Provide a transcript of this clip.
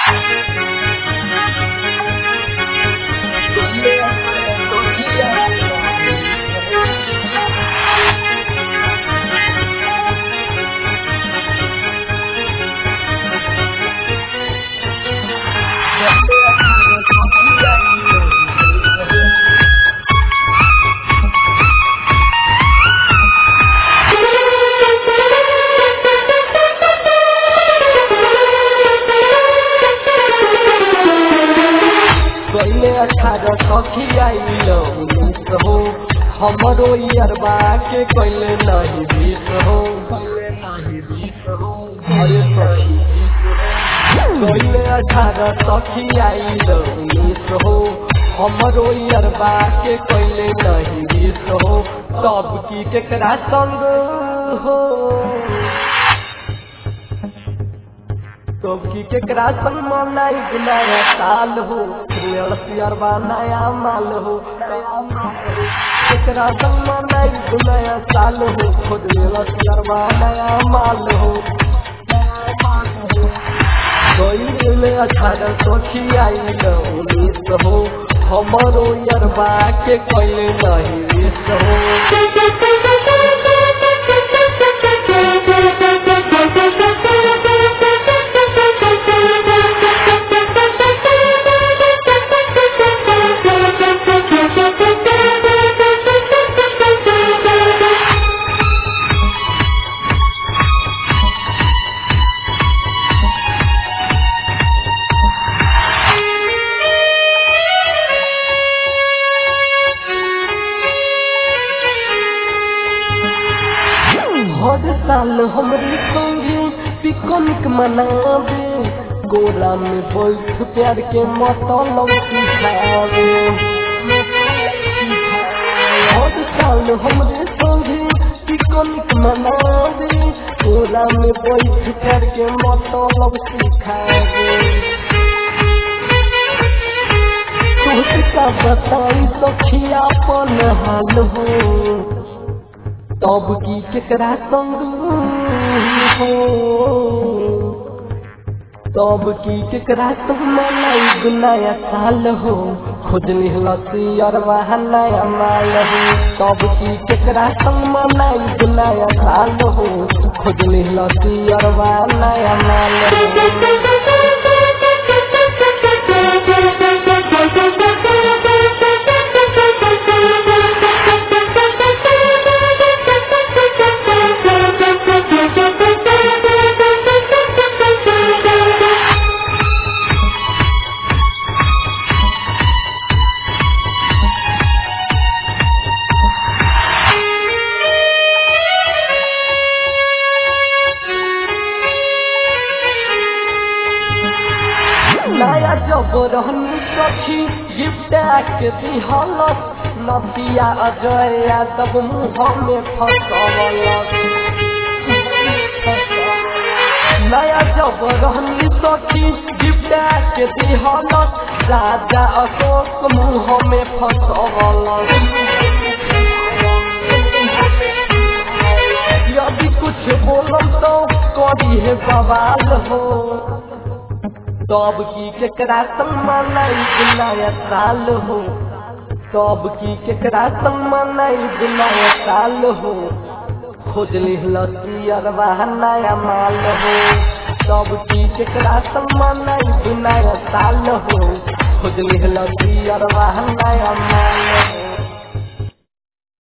पहले अठारह सखी आइल उन्नीस हो हमरो अरबा के कैले नहीं बीस हो अरे सखी पहले अठारह सखी आइल उन्नीस हो हमरो अरबा के कैले नहीं बीस हो सब की केकरा संग हो सबकी केकरा संग मनाई नया साल हो अरबा नया माल हो केकरा संग मनाई नया साल हो खुद अरबा नया माल हो कोई में अठारह सखी आई उन्नीस हो हमरो अरबा के कैले नहीं बीस हो हर साल हमरे संगे पिकनिक मनावे गोरा में बैठ प्यार के मतलब सिखावे हर साल हमरे संगे पिकनिक मनावे गोरा में बैठ प्यार के मतलब सिखावे तुझका बताई सखिया अपन हाल हो तब की केकरा संग हो तब की केकरा संग मनाई नया साल हो खुद निहलसी अरवा नया माल हो तब की केकरा संग मनाई नया साल हो खुद निहलसी अरवा नया माल हो नया जब रहनी सखी गिफ्ट के दिहलस नदिया अजय यादव मुँह में फसवलस नया जब रहनी सखी गिफ्ट के दिहलस राजा अशोक मुँह में फसवलस यदि कुछ बोलम तो करी है बवाल हो तब की केकरा संग मनाई नया साल हो तब की केकरा संग मनाई नया साल हो खोज लिहलसी अरबा नया माल हो तब की केकरा संग मनाई नया साल हो खोज लिहलसी अरबा नया माल